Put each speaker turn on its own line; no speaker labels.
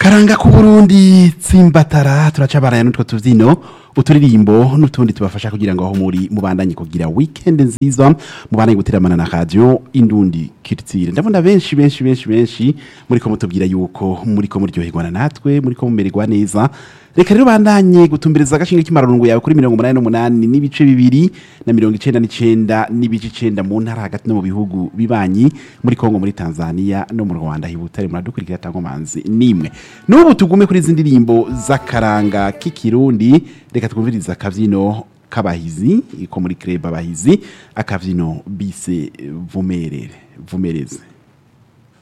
karanga ku burundi tsimbatara turacabaraya n'utwo tuvyino uturirimbo n'utundi tubafasha kugira ngo aho muri mubandanye kugira weekend nziza mubandanye guteramana na radio indundi kirtire ndabona benshi benshi benshi benshi muriko mutubwira yuko muriko muryoherwa na natwe muriko mumererwa neza reka rero bandanye gutumbereza agashinge k'imararungu yawe kuri mirongo umunani n'umunani n'ibice bibiri na mirongo icenda n'icenda n'ibice icenda mu ntara hagati no mu bihugu bibanyi muri kongo muri tanzania no mu rwanda hibutare muradukurikira tangomanzi nimwe n'ubu tugume kuri izi ndirimbo z'akaranga k'ikirundi reka twumvirize akavyino k'abahizi ko muri kreba abahizi akavyino bise vumerere vumereze